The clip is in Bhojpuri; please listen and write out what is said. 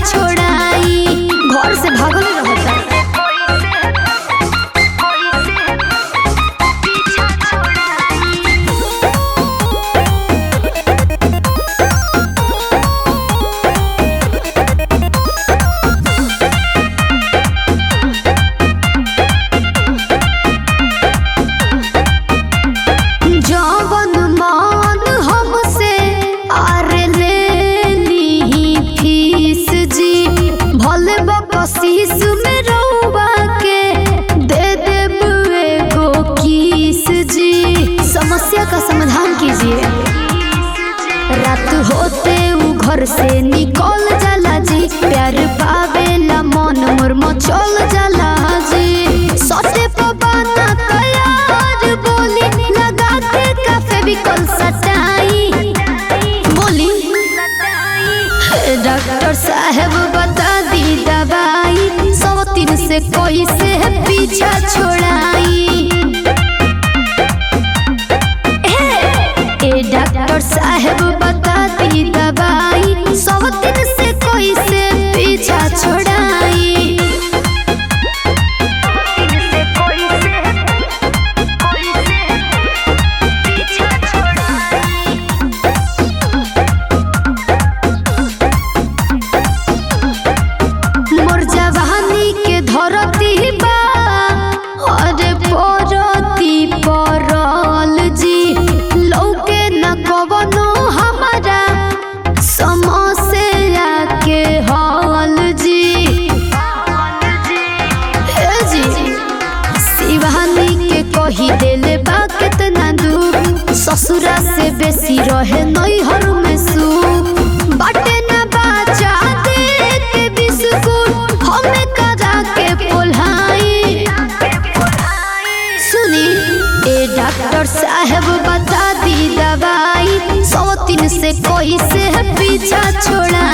छोड़ाई घर से भागल रहता जवन मान हमसे आर ले ली फीस जी भले बकसीस में रउआ के दे देब एगो किस जी समस्या का समाधान कीजिए रात होते उ घर से निकल जाला जी प्यार पावेला मन मोर मचल जाला जी सटे पबाना तैयार बोली लगा के काफे भी कल सटाई बोली हे डॉक्टर साहब बता दी दवाई सौ तीन से कोई से पीछा छोड़ाई ए डॉक्टर साहब बता दी दवाई सौ दिन से कोई से पीछा छोड़ाई मोर जवानी के धरती बा अरे परती परल जी लौके न कवनो हमारा समस्या के हल जी हे जी शिवानी के कही देले बा कितना दुख ससुरा से बेसी रहे नैहर में सुख बाटे ना बाचा दे के बिस्कुट हमें करा के पोल्हाई सुनी ए डॉक्टर साहब बता दी दवाई सौ तीन से कोई से पीछा छोड़ा